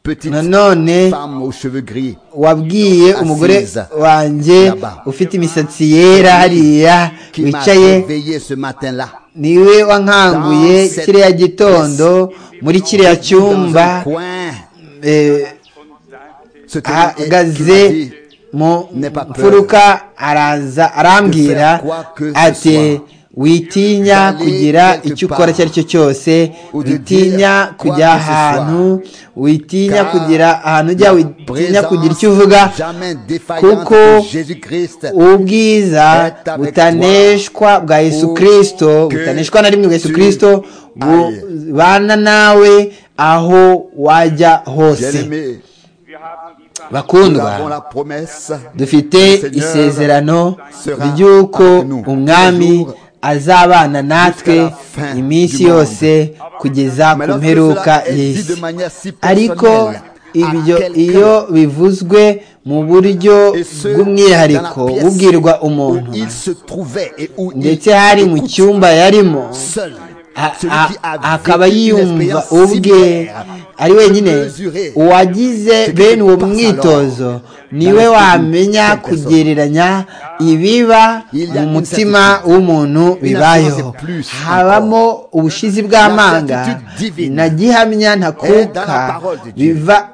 petite nanone femme aux cheveux gris, wabwiye umugore Asiza. wanjye Yaba. ufite imisatsi yera hariya qui m'a wicaye réveillé ce matin-là, niwe wankanguye Dans cette kiriya gitondo muri kiriya dans un cyumba coin, eh, und sagte, ce tenant et- qui m'a ahagaze dit, mu N'aie pas peur. mfuruka araza De arambwira faire quoi que ce ati soit. witinya D'aller kugira quelque icyo part. ukora icyo ari cyo cyose Ou de witinya dire quoi kujya que ce soit. ahantu witinya Car kugira ahantu ujya witinya présence kugira icyo uvuga jamais défaillante kuko de Jésus-Christ, ubwiza Est avec butaneshwa bwa yesu kirisito que butaneshwa na rimwe bwa yesu tu kirisito ailles. bubana nawe aho wajya hose bien-aimé, wir haben die Verheißung nous avons bakundwa la promesse dufite Seigneur isezerano sera ry'uko avec nous. umwami Toujours azabana natwe jusqu'à la fin iminsi du monde. yose kugeza Mais ku lorsque mperuka cela est dit de y'isi manière si ariko personnelle à ibyo quelqu'un, iyo bivuzwe mu buryo et ce, bw'umwihariko dans la pièce bubwirwa où umuntu il se trouvait et où il ndetse hari mu écoute cyumba yarimo seul a- celui a- qui a akaba vécu une yumva expérience ubwe similaire ari wenyine mesurée. uwagize C'est bene uwo quelque part mwitozo alors, niwe dans l'esprit wamenya d'une personne. kugereranya ibiba Il y a mu une mutima certitude. w'umuntu Une bibayeho assurance plus encore. habamo ubushizi bw'amanga certitude divine. na gihamya Elle, dans la ntakuka parole de Dieu. biva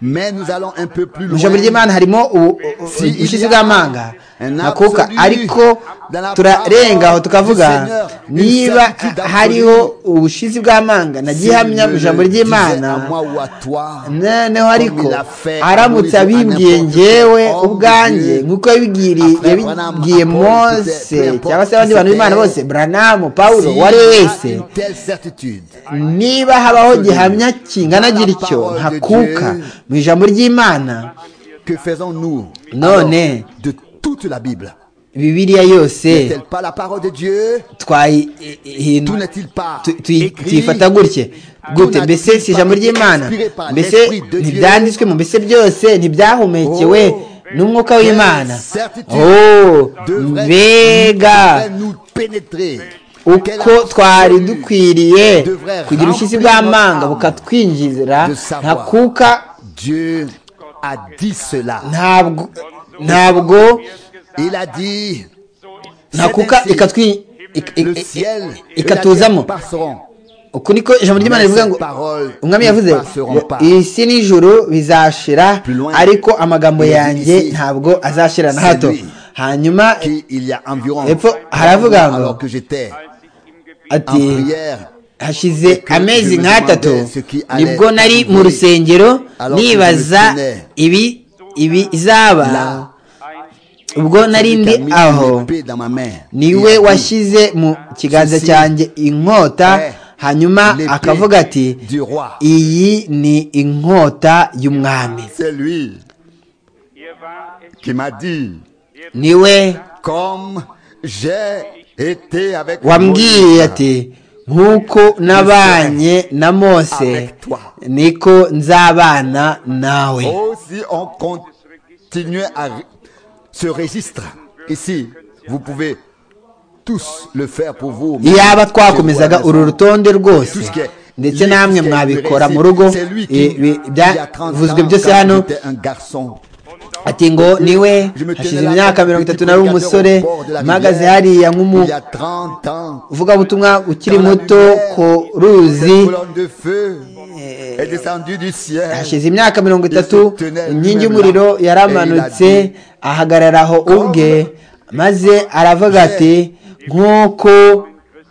Mais nous allons un peu plus mu loin. ijambo ry'imana harimo ubu- u- Si u- ubushizi il y a bw'amanga un nakuka absolu ariko dans la turarenga aho parole tukavuga du Seigneur, une niba certitude hariho ubushizi bw'amanga Si nagiye hamya me mu ijambo le disait à ry'imana moi ou à toi, noneho ariko il a fait aramutse à Moïse, abimbwiye à n'importe ngewe quel homme ubwanjye de Dieu, nk'uko yabibwiriye après yabibwiye Branham, Apollo, mose Peter, peu cyangwa importe se abandi bantu qui b'imana c'était, bose buranamu pawulo s'il uwo ari we y a wese une telle certitude, niba habaho gihamya kingana gityo ntakuka mu ijambo ry'imana que faisons-nous Non, alors mais- de toute la Bible bibiliya yose N'est-elle pas la parole de Dieu Tout twayihindura n'est-il pas écrit tuyifata gutya gute mbese si ijambo ry'imana mbese ntibyanditswe mu mbese byose ntibyahumekewe n'umwuka w'imana oh mbega devrait nous pénétrer uko twari dukwiriye kugira ubushizi bw'amanga bukatwinjira ntakuka Dieu a dit cela. ntabwo ntabwo Il a dit ntakuka ikatwi le ciel et la ikatuzamo terre passeront. uku niko ijambo ry'imana rivuga ngo Ces paroles umwami yavuze ne passeront pas. isi n'ijuru bizashira Plus loin. ariko amagambo Il a dit yanjye ici, ntababo azashira na hato c'est lui. hanyuma Qui, il y a environ Epfo haravuga alors, ngo, que j'étais als ich im Gebet en ati prière hashize que amezi je me nk'atatu demandais ce qui allait nibwo nari mu arriver. rusengero Alors que je nibaza me tenais ibi ibi izaba là, ein ubwo nari celui qui a ndi mis une aho épée dans ma main. niwe Il a dit, washyize mu kiganza Ceci cyanjye inkota est hanyuma l'épée akavuga ati du roi. iyi ni inkota y'umwami C'est lui ihr war es, qui m'a dit niwe comme j'ai été avec wambwiye Moïse. ati nk'uko nabanye na mose niko nzabana nawe Oh, si on continue à re- ce registre ici, vous pouvez tous le faire pour vous. iyaba twakomezaga uru rutonde rwose ndetse namwe mwabikora mu rugo i- bi- byavuzwe byose hano ati ngo niwe hashize imyaka mirongo itatu nari umusore mpagaze hariya nk'umu uvugabutumwa ukiri muto ku ruzi hashize imyaka mirongo itatu inkingi y'umuriro yaramanutse ahagarara aho ubwe maze aravuga ati nk'uko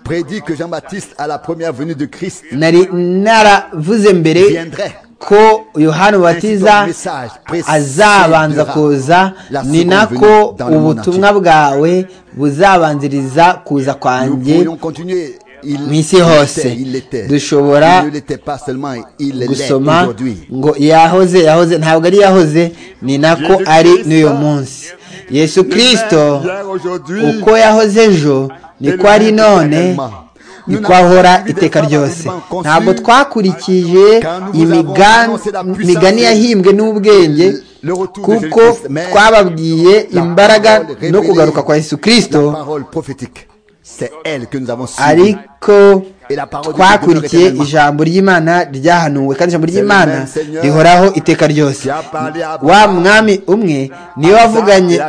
prédit que Jean-Baptiste à la première venue de Christ nari naravuze mbere viendrait. ko yohana ubatiza azabanza kuza ni nako ubutumwa bwawe buzabanziriza kuza Nous kwanjye pourrions continuer. Il mu isi il hose était, il l'était. dushobora Il ne l'était pas seulement, il l'est gusoma aujourd'hui. ngo yahoze yahoze ntabwo ari yahoze ni nako Yesu ari Kristo. n'uyu munsi yesu kirisito Le même hier, aujourd'hui, uko yahoze ejo et le niko ari même none éternellement. niko ahora iteka ryose ntabwo twakurikije imigani yahimbwe n'ubwenge kuko twababwiye imbaraga no kugaruka kwa yesu kirisito ariko twakurikiye ijambo ry'imana ryahanuwe kandi ijambo ry'imana rihoraho iteka ryose wa mwami umwe niwe wavuganye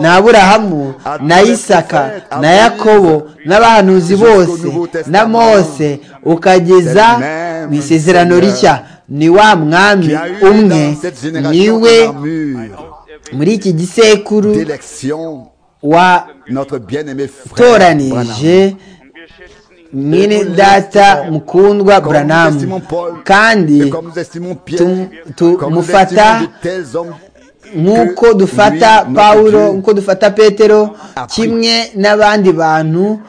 na aburahamu na isaka na yakobo n'abahanuzi bose na mose ukageza mu isezerano rishya ni wa mwami umwe niwe muri iki gisekuru watoranije mwene data mukundwa buranamu kandi tumufata nk'uko dufata pawulo nk'uko dufata petero kimwe n'abandi bantu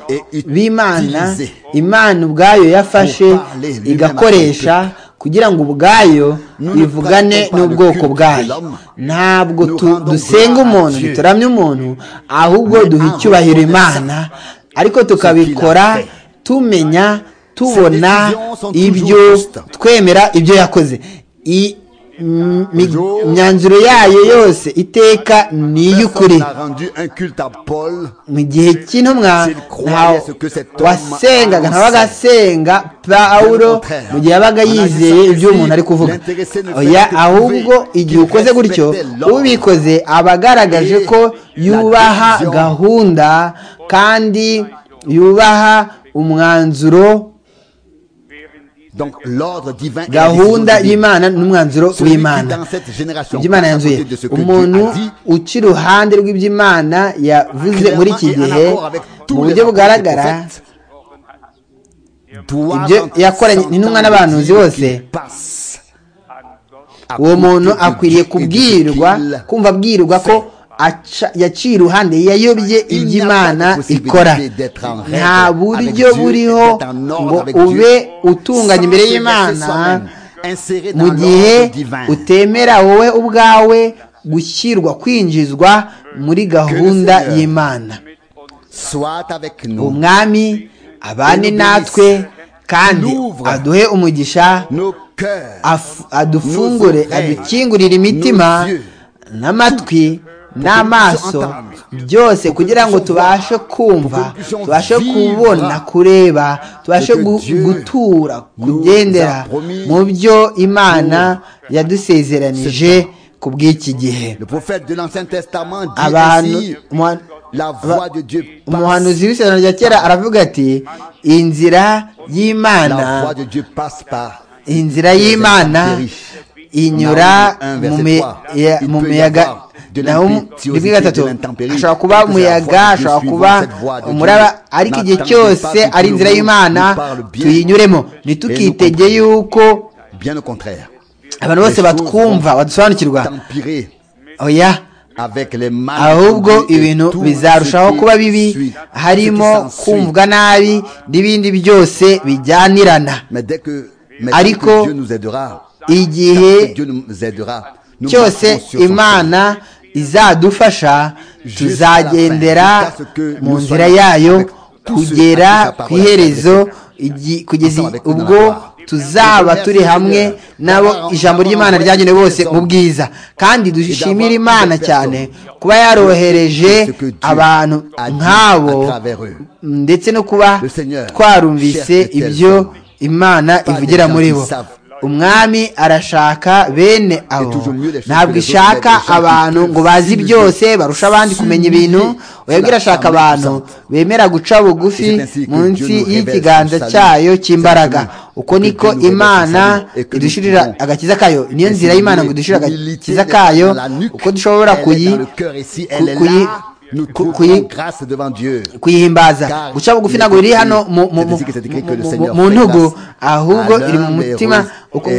b'imana imana ubwayo yafashe igakoresha kugira ngo ubwayo bivugane n'ubwoko bwayo ntabwo dusenga umuntu ntituramye umuntu ahubwo duha icyubahiro imana ariko tukabikora tumenya tubona ibyo twemera ibyo yakoze imyanzuro yayo yose iteka ni iy'ukuri mu gihe cy'intumwa wasengaga ntabaga asenga pawuro mu gihe yabaga yizeye ibyo umuntu ari kuvuga ahubwo igihe ukoze gutyo ubikoze aba agaragaje ko yubaha gahunda kandi yubaha umwanzuro gahunda y'imana n'umwanzuro w'imana iby'imana yanzuye umuntu uca iruhande rw'iby'imana yavuze muri iki gihe mu buryo bugaragara ibyo yakoranye n'intumwa n'abahanuzi bose uwo muntu akwiriye kubwirwa kumva abwirwa ko yaciye iruhande yayobye iby'imana ikora nta buryo buriho ngo ube utunganye imbere y'imana mu gihe utemera wowe ubwawe gushyirwa kwinjizwa muri gahunda y'imana umwami abane natwe kandi aduhe umugisha adufungure adukingurire imitima n'amatwi n'amaso byose kugira ngo tubashe kumva tubashe kubona kureba tubashe gutura kugendera mu byo imana yadusezeranije ku bw'iki gihe abantu umuhanuzi w'isezerano rya kera aravuga ati inzira y'imana inzira y'imana inyura mu miyaga naho rimwe gatatu ashobora kuba umuyaga ashobora kuba umuraba ariko igihe cyose ari inzira y'imana tuyinyuremo ntitukitege yuko abantu bose batwumva badusobanukirwa oya ahubwo ibintu bizarushaho kuba bibi harimo kumvwa nabi n'ibindi byose bijyanirana ariko igihe cyose imana izadufasha tuzagendera mu nzira yayo kugera ku iherezo kugeza ubwo tuzaba turi hamwe nabo ijambo ry'imana ryagenewe bose mu bwiza kandi dushimira imana cyane kuba yarohereje abantu nk'abo ndetse no kuba twarumvise ibyo imana ivugira muri bo umwami arashaka bene abo ntabwo ishaka abantu ngo bazi byose barusha abandi kumenya ibintu webwe irashaka abantu bemera guca bugufi munsi y'ikiganza cyayo cy'imbaraga uko niko imana idushirira agakiza kayo niyo nzira y'imana ngo idushirire agakiza kayo uko dushobora kuyi kuyihimbaza guca bugufi ntabwo biri hano mu ntugu ahubwo iri mu mutima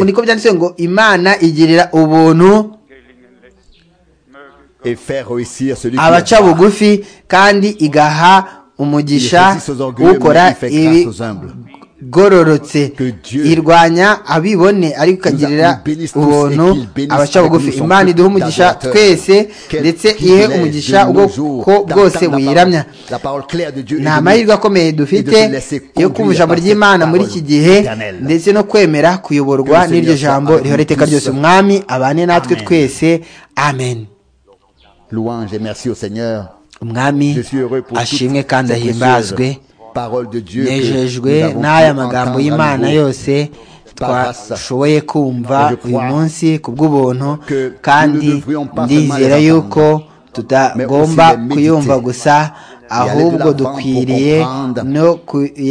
niko byanditse ngo imana igirira ubuntu abaca bugufi kandi igaha umugisha ukora ibi igororotse Que Dieu irwanya abibone ariko ikagirira nous bénisse tous et ubuntu qu'il bénisse abaca bugufi ceux qui nous imana sont iduhe umugisha d'adorateurs. twese Quel ndetse ihe privilège de umugisha nos jours ubwoko d'entendre bwose la parole- buyiramya la parole claire de Dieu et ni de nous- amahirwe akomeye dufite et de se laisser yo conduire kumva ijambo par cette ry'imana muri iki parole gihe éternelle. ndetse no kwemera kuyoborwa Que le n'iryo Seigneur jambo soit avec rihora nous iteka tous. ryose umwami abane natwe Amen. twese amen Louange et merci au Seigneur. umwami Je suis heureux pour ashimwe toutes kandi ces ahimbazwe précieuses paroles de Dieu que nejejwe nous avons pu n'aya magambo entendre à y'imana nouveau. yose par grâce. twashoboye Et kumva je crois uyu munsi ku bw'ubuntu que kandi nous ne devrions pas ndizera seulement les yuko mais tutagomba aussi les méditer. kuyumva gusa aller de ahubwo l'avant pour dukwiriye comprendre no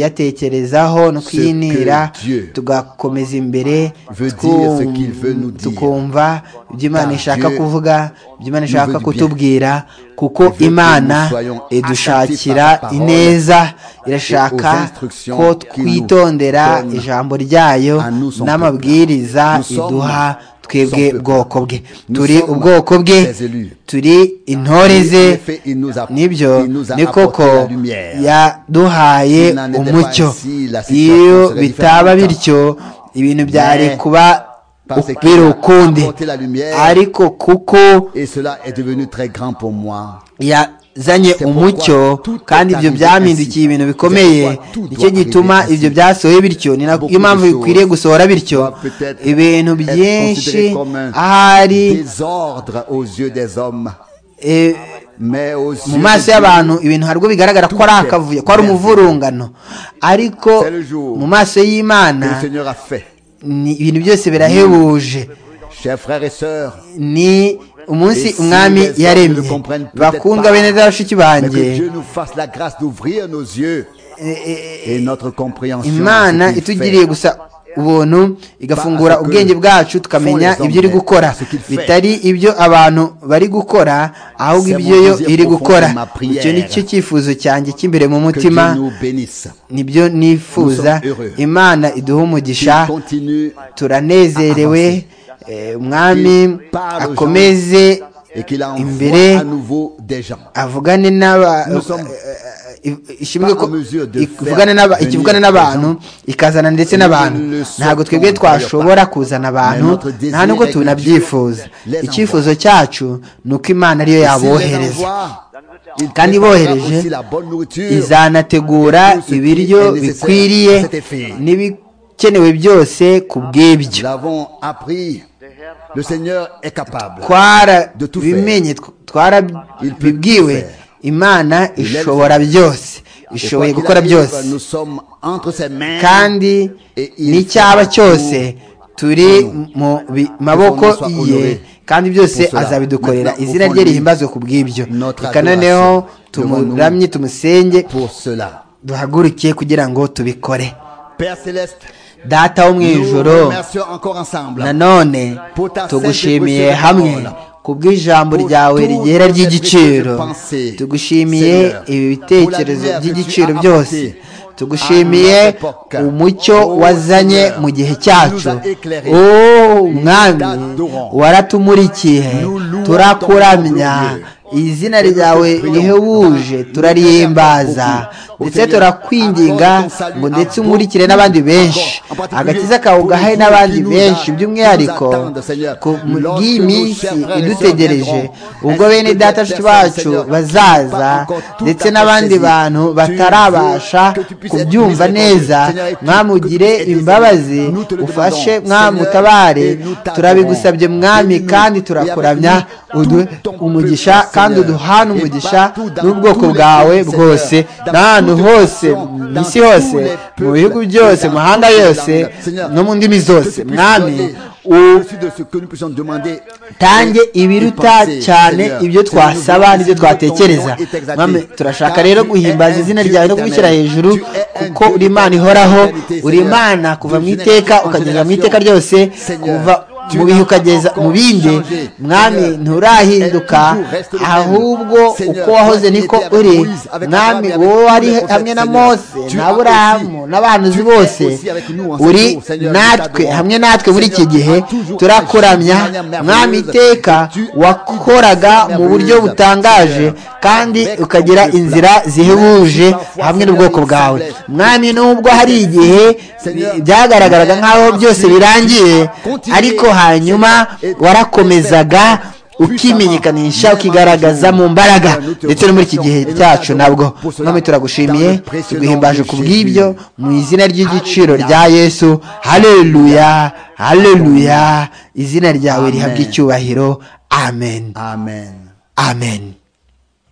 kuyatekerezaho no que kuyinira Dieu tugakomeza imbere veut twum- dire ce qu'il veut nous dire. tukumva ibyo Imana Car ishaka Dieu kuvuga ibyo Imana nous ishaka veut du bien. kutubwira kuko veut que imana nous soyons idushakira attentifs à sa parole ineza irashaka et aux instructions ko qu'il nous twitondera donne ijambo ryayo à nous, son n'amabwiriza peuple. Nous sommes iduha twebwe son peuple. bwoko bwe Nous turi sommes ubwoko bwe ses élus. turi intore Et ze en effet, il nous a- nibyo il nous a ni koko apporté la lumière. yaduhaye Il n'en était pas umucyo ainsi, la situation iyo serait bitaba différente. bityo ibintu byari Mais kuba parce qu'il biri a ukundi apporté la lumière, ariko kuko Et cela est devenu très grand pour moi. yazanye C'est umucyo pourquoi tout kandi est ibyo arrivé byamindukiye ainsi. ibintu bikomeye C'est pourquoi tout nicyo doit gituma arriver ibyo ainsi. byasohoye bityo ni nayo Beaucoup de mpamvu choses bikwiriye gusohora bityo doivent peut-être ibintu être byinshi considérées comme un ahari Désordre aux yeux des hommes, eh, mais aux yeux mu de maso Dieu, y'abantu ibintu harwo bigaragara ko ari akavuyo ko ari umuvurungano ariko C'est le jour mu maso que le y'imana Seigneur a fait. ni- ibintu byose birahebuje Chers frères et sœurs, ni umunsi Et si umwami les hommes yaremye ne comprennent peut-être bakundwa pas, bene data bashiki mais que banjye Dieu nous fasse la grâce d'ouvrir nos yeux et notre compréhension. de ce imana qu'il fait. itugiriye gusa ubuntu igafungura ubwenge bwacu tukamenya ibyo iri gukora bitari ibyo abantu bari gukora ahubwo ibyo yo iri gukora icyo ni cyo cyifuzo cyanjye cy'imbere mu Que Dieu mutima nous bénisse. nibyo nifuza imana iduhe umugisha Qu'il continue turanezerewe Eh, umwami akomeze et qu'il envoie imbere à nouveau des gens. avugane n'aba Nous sommes eh, ishimwe ko pas en mesure de ikivugane n'aba faire ikivugane venir n'abantu ikazana ndetse n'abantu Nous ne le ntabwo twebwe souhaitons twashobora d'ailleurs pas. kuzana abantu Mais notre désir nta nubwo est que tunabyifuza Dieu les icyifuzo cyacu ni uko imana S'il ariyo les yabohereza envoie, il Kandi préparera bohereje, aussi la bonne nourriture. izanategura Tout ce qui ibiryo est nécessaire bikwiriye à cet effet. n'ibikenewe byose ku Nous bw'ibyo l'avons appris. Le Seigneur est capable. De tout faire. twarabimenye Il peut tout twarabibwiwe faire. imana Il aime ishobora byose Et ishoboye quoi qu'il gukora arrive, byose Nous sommes entre ses mains. kandi Et il n'icyaba fera cyose turi nous. mu bi- maboko Que son nom soit ye honoré kandi byose pour cela. azabidukorera Maintenant, izina offrons-lui rye rihimbazwe ku bw'ibyo notre reka noneho adoration devant nous. tumuramye tumusenge Pour cela. duhaguruke kugira ngo tubikore Père Céleste, data wo mu nous ijoro nous remercions encore ensemble. nanone Pour ta tugushimiye sainte et précieuse hamwe parole. ku bw'ijambo Pour ryawe toutes rigera ces ry'igiciro précieuses pensées, tugushimiye Seigneur. ibi Pour bitekerezo la lumière by'igiciro que tu as byose apportée tugushimiye à notre époque. umucyo Oh, wazanye Seigneur, mu gihe tu cyacu nous as éclairés. o mwami t'adorons. waratumurikiye Nous louons turakuramya ton nom izina Et nous te ryawe prions. rihebuje turarihimbaza Au ndetse Seigneur, turakwinginga accorde ton salut ngo à ndetse vous. umurikire n'abandi benshi En particulier, agakiza kawe ugahaye pour n'abandi nous qui benshi nous by'umwihariko attendent, Seigneur. ku Lorsque bw'iminsi nos chers frères et idutegereje sœurs viendront, ubwo ainsi bene que data les nshuti personnes, bacu Seigneur, qui bazaza n'ont pas encore tout ndetse à fait n'abandi saisi. bantu Tu batarabasha veux que tu puisses être kubyumva miséricordieux. neza Seigneur, et que tu- mwami que tu ugire puisses aider, imbabazi Seigneur. Nous te le demandons. ufashe mwami Seigneur, utabare et nous t'adorons. turabigusabye mwami Bénis-nous. kandi Et turakuramya avec nous, uduhe tout ton umugisha peuple, kandi Seigneur. uduhane Et umugisha partout, dans n'ubwoko tous les bwawe pays, Seigneur, bwose dans n'ahantu toutes les hose nations, mu dans isi tous hose les mu peuples, bihugu byose dans mu mahanga toutes les yose langues. Seigneur, no mu ndimi Que zose tu puisses mwami donner u- au-dessus de ce que nous puissions demander tange et- ibiruta et penser, cyane Seigneur. ibyo Seigneur, nous twasaba voulons n'ibyo que twatekereza ton nom est exalté. mame turashaka Car rero tu es guhimbaza un izina Dieu ryawe no kubishyira éternel. hejuru Tu es un kuko Dieu uri imana de ihoraho éternité, uri Seigneur. imana kuva De mu iteka génération en ukageza mu iteka génération. ryose Seigneur, kuva mu bihe ukageza mu bindi mwami nturahinduka ahubwo uko wahoze niko uri mwami wowe wari hamwe na mose n'aburahamu n'abahanuzi bose uri natwe hamwe natwe muri iki gihe turakuramya mwami iteka wakoraga mu buryo butangaje kandi ukagira inzira zihebuje hamwe n'ubwoko bwawe mwami nubwo hari igihe byagaragaraga nk'aho byose birangiye ariko hanyuma warakomezaga ukimenyekanisha ukigaragaza mu mbaraga ndetse no muri iki gihe cyacu nabwo mwami turagushimiye tuguhimbaje ku bw'ibyo mu izina ry'igiciro rya yesu hareruya hareruya izina ryawe rihabwa icyubahiro amen amen amen